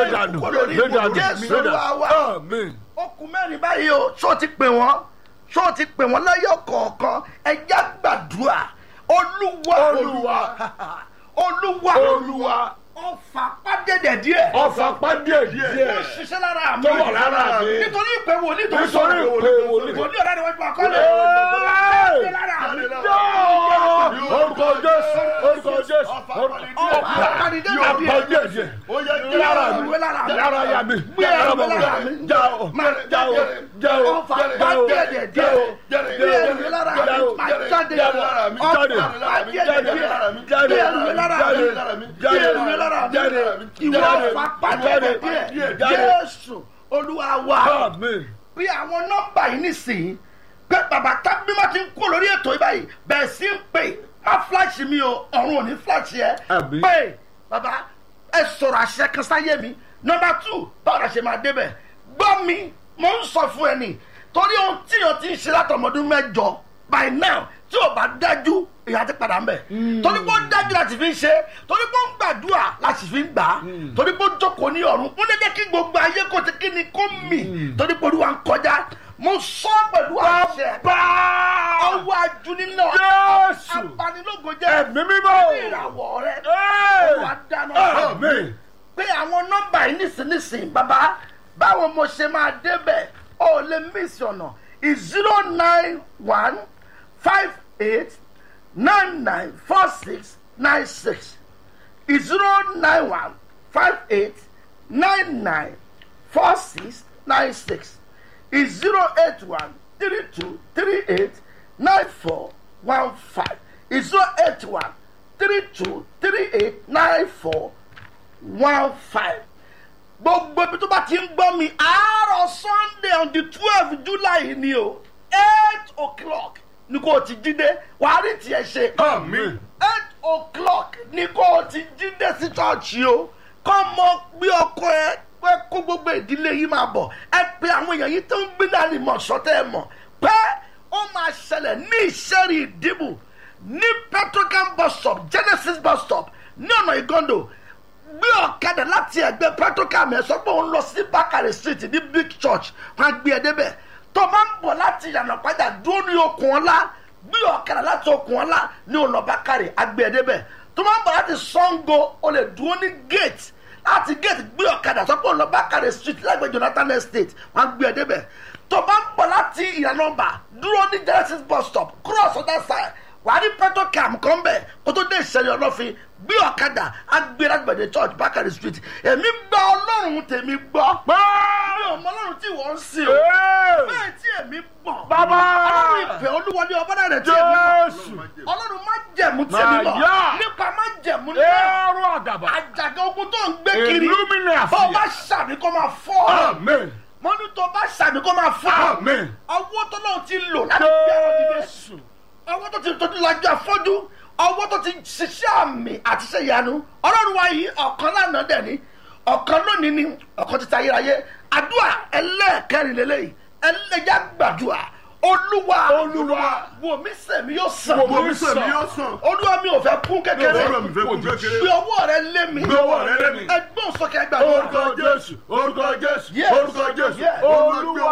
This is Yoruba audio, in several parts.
gbé dànù gbé dànù Jésù gbé Olúwa wa. dànù àmín. okùn mẹ́rin báyìí o ṣó ti pè wọ́n ṣó ti pè wọ́n lẹ́yọ̀ kọ̀ọ̀kan ẹja gbàdúrà olúwa Olúwa. olúwa olúwa ọfà pàdédé díẹ̀ ọfà pàdé ó díẹ̀ ṣiṣẹ́ lára mi tó wà lára mi. nítorí ìpè wòlíì tó ń nítorí sọ̀rọ̀ ìpè wòlíì. wòlíì ọ̀rẹ́ ni wọ́n gbà kọ́lé Ẹ́ẹ̀! ṣiṣẹ́ lára mi. orúkọ jésù orúkọ jésù ọfà pàdédé ọfà díẹ̀ pàdé díẹ̀ lára mi lára ya mi lára bàbá mi já o já o já o ọfà já o pàdédé já o díẹ̀ bí ẹ̀rù lára mi máa jáde jáde ọfà pàdédé díẹ̀ jáde bí ẹ̀rù lára mi bí ẹ̀rù lára mi ìwọ ọfà pàdédé díẹ̀ jésù olúwa wa àmín bí àwọn nọ́mbà yìí nísìnyí pé bàbá tábí má ti ń kó lórí ètò yìí báyìí bẹ́ẹ̀ sí ń pè má fíláṣì mi o ọ̀run ò ní fíláṣì ẹ Àbí? pé bàbá ẹ sọ̀rọ̀ àṣẹ kan sáyé mi nọ́mbà tù báwo la ṣe máa débẹ̀ gbọ́ mi mo ń sọ fún ẹ nì torí ohun tí o ti ń ṣe látọmọdún mẹ́jọ by now tí o bá dájú ìyá ti padà ń bẹ̀ torí pé ó dájú láti fi ń ṣe torí pé ó ń gbàdúrà láti fi ń gbà á torí pé ó jókòó ní ọ̀run ó ní jẹ́ kí gbogbo ayé kò ti kí ni kó mì torí pé olúwa ń kọjá mo sọ pẹ̀lú àṣẹ ọwọ́ ajuni náà Jésù. abanilógo jẹ́ ẹ̀mí mímọ́ ìràwọ̀ rẹ Ẹ́ẹ̀! olúwa dáná àmín pé àwọn nọ́mbà yìí nísinsìnyí bàbá báwo mo ṣe máa débẹ̀ ó lè mísì ọ̀nà zero nine one five eight nine nine four six nine six zero nine one five eight nine nine four six nine six zero eight one three two three eight nine four one five zero eight one three two three eight nine four one five gbogbo ibi tó bá ti ń gbọ́ mi àárọ̀ sunday on the twelve july ni o eight o'clock ni kò ti jíde wàá rí tiẹ̀ ṣe àmín eight o'clock ni kò ti jíde sí chọ́ọ̀chì o kọ́ mọ gbé ọkọ ẹ pé kó gbogbo ìdílé yìí máa bọ̀ ẹ pé àwọn èèyàn yìí tó ń gbé náà ní mọ̀ sọ́tẹ́ ẹ mọ̀ pé ó máa ṣẹlẹ̀ ní ìṣẹ́rì ìdìbò ní petrocam bus stop genesis bus stop ní ọ̀nà ìgọ́ndò gbé ọ̀kadà láti ẹgbẹ́ petrocam ẹ̀ sọ pé òun lọ sí bákàrẹ̀ street ní big church wọn á gbé ẹ débẹ̀ tó máa ń bọ̀ láti ìyànà padà dúró ní okùn ọ̀la gbé ọ̀kadà láti okùn ọ̀la ní ọ̀nà bákàrẹ̀ á gbé ẹ débẹ̀ tó máa ń bọ̀ láti sango o lè dúró ní gate láti gate gbé ọ̀kadà sọ pé òun lọ bákàrẹ̀ street lágbègbè jonathan estate wọn á gbé ẹ débẹ̀ tó máa ń bọ̀ láti ìyànà ọba dúró ní genesis bus stop cross other side wàá rí petrocam kan bẹ̀ kó tó dé ìṣẹ̀lẹ̀ ọlọ́fin gbé ọ̀kadà agbéragbẹ̀dẹ church bákàrẹ̀ street èmi gba ọlọ́run tèmi gbọ́ pé mi ò mọ ọlọ́run tí wọ́n ń sìn o Ẹ́ẹ̀! bẹ́ẹ̀ tí èmi gbọ́ Bàbá! ọlọ́run ìfẹ́ olúwọlé ọbọ̀dàrẹ̀ tí èmi gbọ́ jésù ọlọ́run má jẹ̀mú tí èmi gbọ́ Màyà! nípa má jẹ̀mú náà ẹ̀rọ àdàbà àjàgà ogun tó ń gbé kiri Illumina bó o bá fìyà. ṣàmì kó máa fọ́ àmín mọ́nú tó bá ṣàmì kó máa fọ́ àmín ọwọ́ tó náà ti lò láti gbé àwọn dìde jésù ọwọ́ tó ti tó ti lajú afọ́jú ọwọ́ tó ti ṣiṣẹ́ àmì àti ṣe ìyanu ọlọ́run wa yìí ọ̀kan lánàá dẹ̀ ni ọ̀kan lónìí ni ọ̀kan ti ta ayérayé àdúrà ẹlẹ́ẹ̀kẹrin lélẹ́yìí ẹlẹ́yà gbàdúrà olúwa Olúwa. wò mí sẹ̀mí yóò sàn Wò mí sàn. olúwa mi ò fẹ́ kún kékeré Olúwa mi fẹ́ kún kékeré. gbé ọwọ́ rẹ lé mi Gbé ọwọ́ rẹ lé mi. ẹgbọ́n sókè gbàdúrà orúkọ jésù orúkọ jésù Yes. orúkọ jésù Yes. olúwa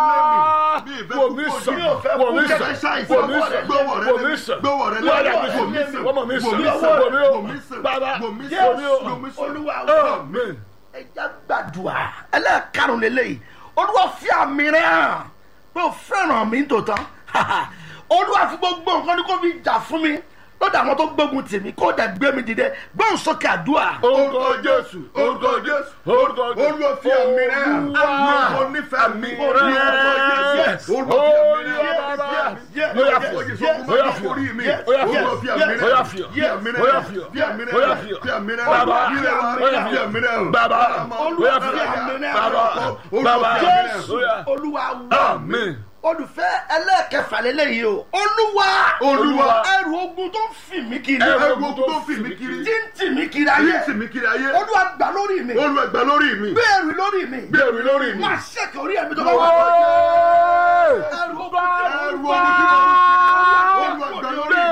wò mí sàn Mi ò fẹ́ wò mí kú sàn kẹ́kẹ́ wò mí ṣàìsàn. sàn wò mí sàn Gbọ́wọ́ rẹ lé mi. wọ́n yà mí Gbọ́wọ́ rẹ lé sàn mi. wọ́n mọ̀ mí sàn Wò mí sàn. wò mí Wò mí o sàn. bàbá Wò mí wò sàn. mí o Wò mí sàn. olúwa wò àmín ẹja gbàdúrà ẹlẹ́ẹ̀karùn lélẹ́yìí olúwa fi àmì rẹ̀ hàn pé o fẹ́ràn mi tòótọ́ olúwa fi gbogbo nǹkan ní kó fi jà fún mi lọ́dọ̀ àwọn tó gbógun tì mí kó dẹ̀ gbé mi dìde gbóhùn sókè àdúrà orúkọ jésù orúkọ jésù orúkọ jésù Olúwa fi àmì rẹ̀ hàn. Olúwa. Mo nífẹ̀ẹ́ mi. Yes. Olúwa fi àmì rẹ̀ hàn. Olúwa bàbá. Yes. Bóyá Yes. fi Oye, Yes. sọ fún Bóyá mi, fi orí mi. Yes. Olúwa Yes. fi àmì rẹ̀ Bóyá hàn. fi Fi àmì rẹ̀ Bóyá hàn. fi Fi àmì rẹ̀ Bóyá hàn. fi Fi àmì rẹ̀ hàn. Bàbá. Fi àmì rẹ̀ hàn. Bóyá fi Fi àmì rẹ̀ hàn. Bàbá. olúwa Bóyá fi fi àmì rẹ̀ Bàbá. hàn Bàbá. jésù Bóyá. olúwa wà àmín olùfẹ́ ẹlẹ́ẹ̀kẹfà lélẹ́yìí o olúwa Olúwa. ẹrù ogun tó ń fì mí kiri Ẹrù Ẹrù ogun tó fi mí kiri. tí ń tì mí kiri Ayé ayé sì mí kiri ayé. olúwa gbà lórí mi Olúwa gbà lórí mi. gbé ẹrù lórí mi gbèrú lórí mi. máa ṣèkè orí ẹ̀mí tó bá wà Wọ́n. ẹrù ogun tí Ẹrù ogun tí mo ń fi. Olúwa gbà lórí mi.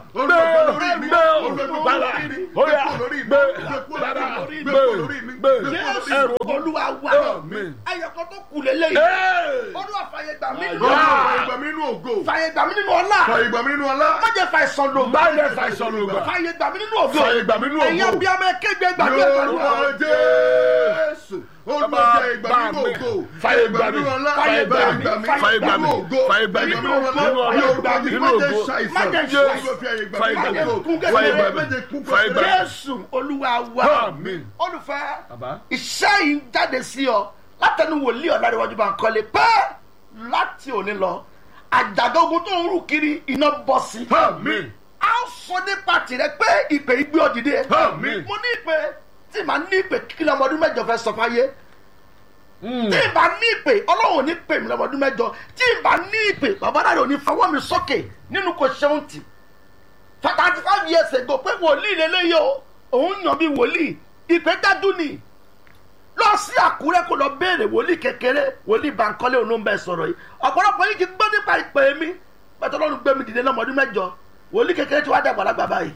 olùgbé lórí mi gbé olùgbé bàbá lórí mi ó yá gbé lórí mi gbé gbé bàbá lórí mi gbé gbé lórí mi gbé gbé jésù ẹrù olúwa wa Àmín. ayọ̀kọ́ tó kù lélẹ́yìí Hey! olúwa fàyè gbà mí nínú Olúwa Ah. fàyè gbà mí nínú ògo fàyè gbà mí nínú ọlá fàyè gbà mí nínú ọlá má jẹ́ fà ìsàn lò Má jẹ́ fà ìsàn lò gbà. fàyè gbà mí nínú ògo Fàyè gbà mí nínú ògo. ẹ̀yin abiyamọ ẹ̀kẹ́gbẹ́ gbàgbé Yorùbá gbàgbé Jésù olùgbé fàyè gbà mí nínú ògo Fàyè gbà mí. nínú ọlá Fàyè gbà mí. fàyè gbà mí nínú ògo Fàyè gbà mí. nínú ọlá Nínú ọlá. Yorùbá Nínú má jẹ́ ògo. ṣàìsàn Má jẹ́ Olúwa fàyè gbà mí Fàyè gbà nínú mí. ògo Fàyè gbà má mí. jẹ́ kú Fàyè gbà mí. jésù olúwa wa Àmín. olùfẹ́ Bàbá. iṣẹ́ yìí ń jáde sí ọ látẹnu wòlíì ọ̀làdéwájú bá ń kọ́lé pẹ́ láti òní lọ àjàgà ogun tó ń rù kiri iná bọ́ sí. Àmín. a ó sọ nípa tìrẹ pé ìpè ìgbé ọ̀dìdẹ. Àmín. mo ní ìpè tí màá ní ìpè kí lọmọdún mẹ́jọ fẹ́ sọ fáyé Mm. tí n bá ní ìpè ọlọ́run ò ní pè mí lọ́mọdún mẹ́jọ tí n bá ní ìpè bàbá náà ò ní fọwọ́ mi sókè nínú kò ṣeun tì thirty five years ago pé wòlíì lélẹ́yìí o òun yàn bí wòlíì ìpè dájú ni lọ sí àkúrẹ́ kó lọ béèrè wòlíì kékeré wòlíì bankole òun ló ń bẹ sọ̀rọ̀ yìí ọ̀pọ̀lọpọ̀ yìí ti gbọ́ nípa ìpè mi pẹ̀tọ́ ọlọ́run gbé mi dìde lọ́mọdún mẹ́jọ wòlíì kékeré tí wàá dàgbà lágbà báyìí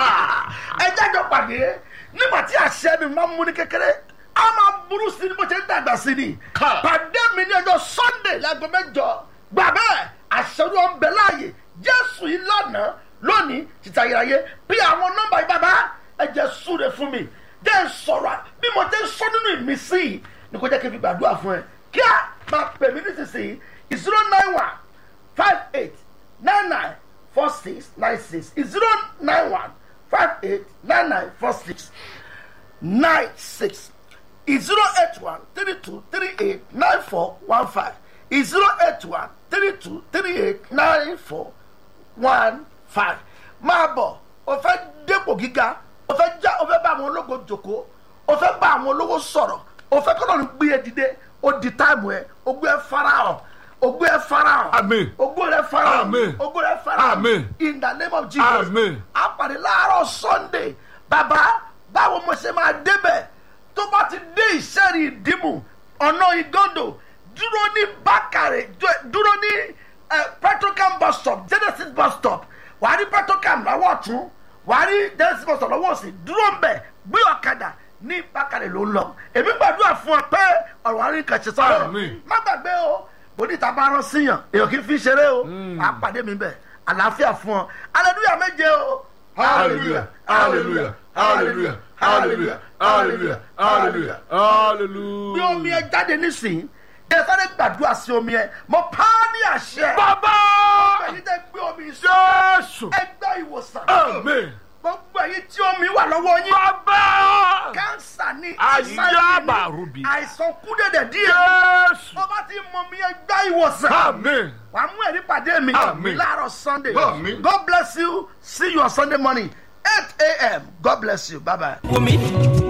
ẹ jájọ pàdé nígbà tí àṣẹ mi máa ń mú ní kékeré a máa burú sí ni bó ṣe ń dàgbà sí ni Ká. pàdé mi ní ọjọ́ sunday láago mẹ́jọ gbà bẹ́ẹ̀ àṣẹ olúwa ń bẹ láàyè jésù yìí lánàá lónìí títí ayérayé bí àwọn nọ́mbà yìí bàbá ẹ jẹ́ súre fún mi jẹ́ ń sọ̀rọ̀ bí mo ti ń sọ nínú ìmísí yìí ni kò jẹ́ kí n fi gbàdúrà fún ẹ kí a máa pè mí nísinsìnyí zero nine one five eight nine nine four six nine six zero nine one five eight nine nine four six nine six zero eight one three two three eight nine four one five zero eight one three two three eight nine four one five máa bọ̀ o fẹ́ dépò gíga o fẹ́ já o fẹ́ bá àwọn ológo jòkó o fẹ́ bá àwọn olówó sọ̀rọ̀ o fẹ́ kọ́nà gbé e dìde o di táìmù ẹ o gbé ẹ farahàn o gbé ẹ farahàn Àmín. o gbé ẹ farahàn Àmín. o gbé ẹ farahàn Àmín. in the name of jesus Àmín. a pàdé láàárọ̀ sunday bàbá báwo mo ṣe máa débẹ̀ tó bá ti dé ìṣẹ́rì ìdìmú ọ̀nà ìgọ́ndò dúró ní bákàrẹ̀ jọ- dúró ní eh, petrocam bus stop genesis bus stop wàá rí petrocam lọ́wọ́ ọ̀tún wàá rí genesis bus stop lọ́wọ́ òsì dúró ń bẹ̀ gbé ọ̀kadà ní bákàrẹ̀ ló ń lọ èmi gbàdúrà fún ọ pé ọ̀rọ̀ àárín kan ṣe sọ́rọ̀ Àmín. má gbàgbé o bonita bá rán síyàn èèyàn kì í fi ṣeré o àpàdé mi bẹ̀ àlàáfíà fún ọ hallelujah méje o. hallelujah hallelujah hallelujah hallelujah hallelujah hallelujah. bí Hallelujah. omi ẹ jáde nísìnyí ẹ sáré gbàdúrà sí omi ẹ mo pa á ní àṣẹ. Bàbá. ẹ̀yin tẹ́ gbé omi sọ Jésù. ẹ gbá ìwòsàn. Àmín. gbogbo ẹ̀yin tí omi wà lọ́wọ́ yín. Bàbá. kánsà ní Ayaba rubi. àìsàn kúdèdè díẹ̀. Jésù. tó bá ti mọ mi ẹ gbá ìwòsàn. Àmín. wà á mú ẹ̀rí pàdé mi. Àmín. láàárọ̀ sunday. Àmín. God bless you see you on sunday morning eight a.m. God bless you bye bye. wò mí